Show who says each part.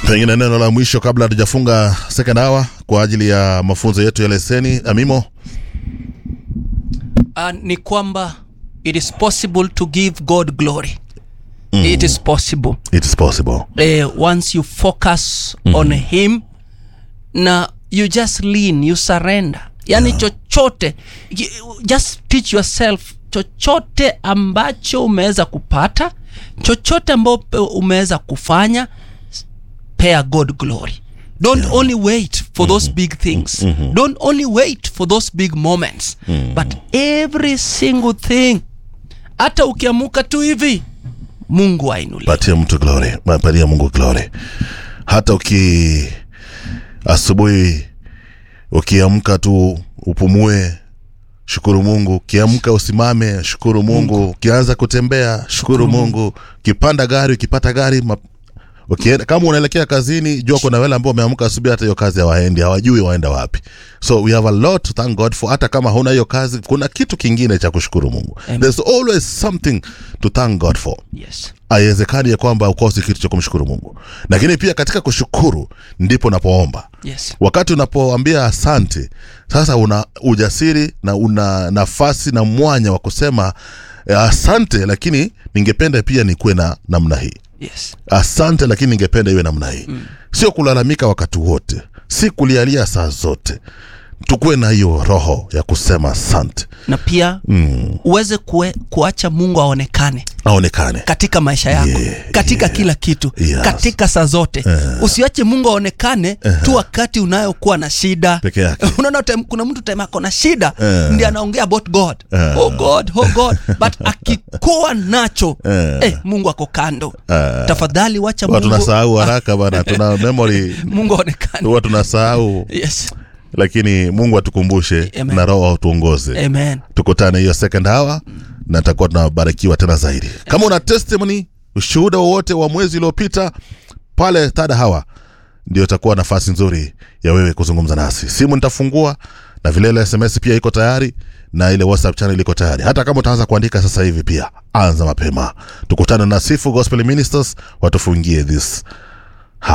Speaker 1: pengine neno la mwisho kabla hatujafunga second hour kwa ajili ya mafunzo yetu ya leseni amimo
Speaker 2: uh, ni kwamba it is possible to give god glory mm. it is possible
Speaker 1: it is possible
Speaker 2: uh, once you focus mm. on him na you just lean you surrender yani yeah. chochote you- just teach yourself chochote ambacho umeweza kupata chochote ambacho umeweza kufanya pay god glory don't yeah. only wait for those big things mm-hmm. don't only wait for those big moments mm. but every single thing hata ukiamuka tu hivi mungu ainulie
Speaker 1: patia mtu glory patia mungu glory hata uki asubuhi ukiamka tu upumue shukuru mungu ukiamka usimame shukuru mungu ukianza kutembea shukuru mungu ukipanda gari ukipata gari ma... Ukienda, kama unaelekea kazini jua kuna wale ambao wameamka asubuhi hata hiyo kazi hawaendi hawajui waenda wapi so we have a lot to thank god for hata kama huna hiyo kazi kuna kitu kingine cha kushukuru mungu
Speaker 2: Amen.
Speaker 1: there's always something to thank god for
Speaker 2: yes
Speaker 1: haiwezekani ya kwamba ukosi kitu cha kumshukuru mungu lakini pia katika kushukuru ndipo unapoomba
Speaker 2: yes
Speaker 1: wakati unapoambia asante sasa una ujasiri na una nafasi na mwanya wa kusema eh, asante lakini ningependa pia nikuwe na namna hii
Speaker 2: yes
Speaker 1: asante lakini ningependa iwe namna hii mm. sio kulalamika wakati wote si kulialia saa zote tukuwe na hiyo roho ya kusema asante
Speaker 2: na pia
Speaker 1: mm.
Speaker 2: uweze kue, kuacha mungu aonekane
Speaker 1: aonekane
Speaker 2: katika maisha yako
Speaker 1: Yeah,
Speaker 2: katika kila kitu
Speaker 1: Yes.
Speaker 2: katika saa zote usiache mungu aonekane tu wakati unayokuwa na shida
Speaker 1: Peke yake.
Speaker 2: unaona time- kuna mtu time ako na shida
Speaker 1: Eh.
Speaker 2: ndi anaongea about god
Speaker 1: Eh.
Speaker 2: oh god oh god but akikuwa nacho
Speaker 1: Eh.
Speaker 2: eh, mungu ako kando
Speaker 1: Eh.
Speaker 2: tafadhali wacha
Speaker 1: huwa
Speaker 2: mungu,
Speaker 1: tunasahau haraka bana tuna memory
Speaker 2: mungu aonekane
Speaker 1: huwa tunasahau
Speaker 2: yes
Speaker 1: lakini mungu atukumbushe
Speaker 2: Amen.
Speaker 1: na roho atuongoze
Speaker 2: amen
Speaker 1: tukutane hiyo second hour na takuwa tunabarikiwa tena zaidi kama una testimony ushuhuda wowote wa mwezi uliopita pale third hour ndio itakuwa nafasi nzuri ya wewe kuzungumza nasi simu nitafungua na vilele sms pia iko tayari na ile whatsapp channel iko tayari hata kama utaanza kuandika sasa hivi pia anza mapema tukutane na sifu gospel ministers watufungie this